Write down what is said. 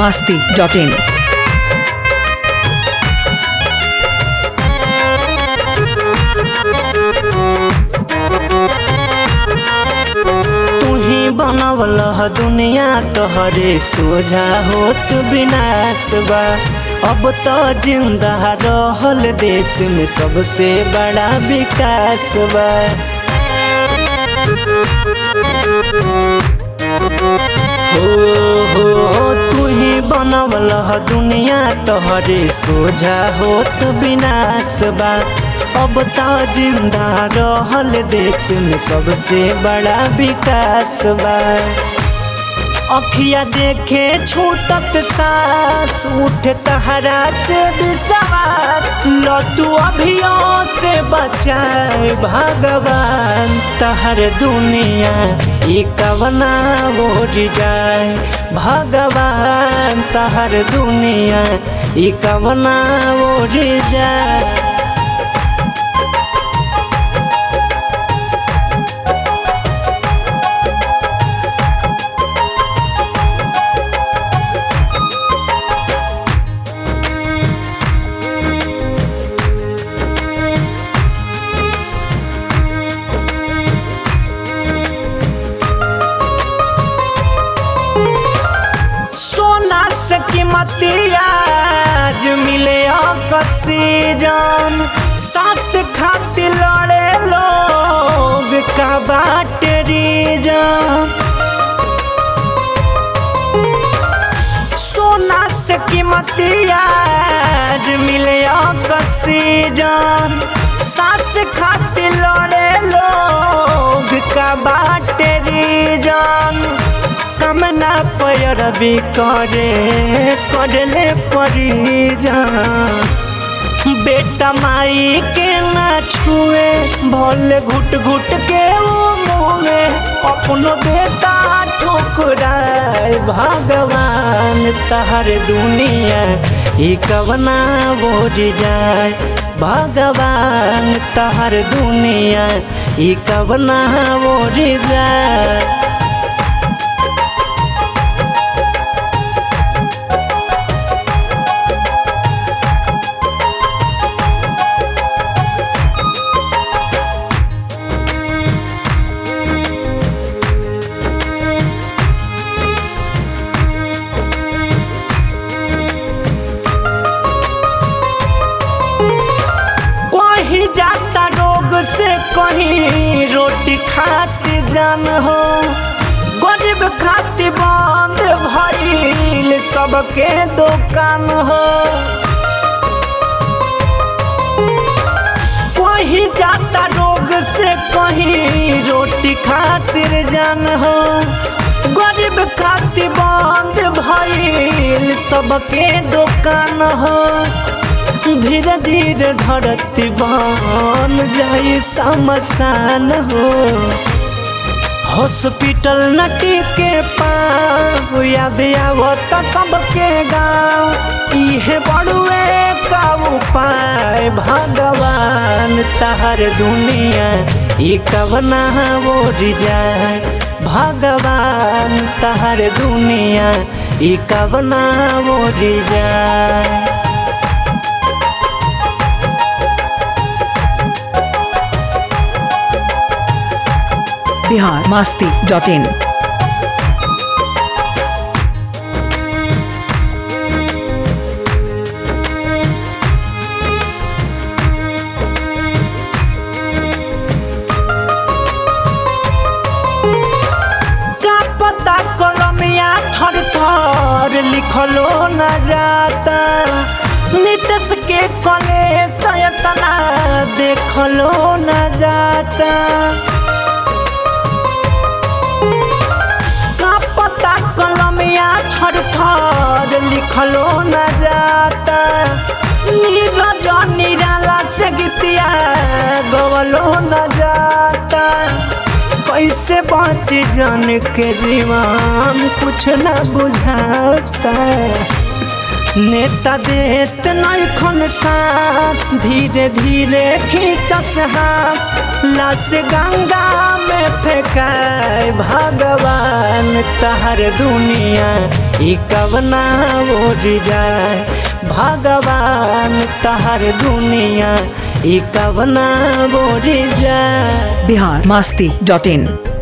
masti.in. तुही बनवल ह दुनिया तोहरे सोझा होत विनाश बा अब तो जिंदा रहल देश में सबसे बड़ा विकास बा हो हो तुही बनवल ह दुनिया तोहरे सोझा होत विनाश बा अब तो जिंदा रहल देश में सबसे बड़ा विकास बा अखिया देखे छूटत सांस उठ तहरा से विश्वास लतू अभियों से बचाए भगवान तहर दुनिया ई कवना ओर जाए भगवान तहर दुनिया ई कवना ओर जाए सोना से कीमती आज मिले ऑक्सीजन सांस खातिर लड़े लोग का बाटे रीजन सोना से कीमती आज मिले ऑक्सीजन सांस खातिर लड़े लोग का बाटे रीजन कमना पैरवी करे करले परिजन बेटा माई के ना छुए भले घुट घुट के वो मुए अपनो बेटा ठोकराए भगवान तहर दुनिया ई कवना बोर जाए भगवान तहर दुनिया ई कवना बोर जाए कहीं जाता रोग से कहीं रोटी खाती जान हो गरीब खाती बंद भइल सबके दुकान हो कहीं जाता रोग से कहीं रोटी खातिर जान हो गरीब खाती बंद भइल सबके दुकान हो धीरे धीरे धरती बन जाई समसान हो हॉस्पिटल नटी के पाँव याद आवत सबके गाँव इहे बड़ुए का उपाय भगवान तहर दुनिया ई कवना ओर जाए भगवान तहर दुनिया ई कवना ओर जाए Bihar masti.in. का पता कलमिया थर थर लिखलो न जाता नितस के कले सयतना देखलो न जाता का पता कलमिया थर थर लिखलो न जाता नीरज निराला से गीतिया गवलो न जाता कैसे बच जान के जीवन कुछ न बुझाता नेता देत नैखन साथ धीरे धीरे खींचस हाथ लाश गंगा में फेंकाए भगवान तहर दुनिया ई कवना ओर जाए भगवान तहर दुनिया ई कवना ओर जाए बिहार मास्ती डॉट इन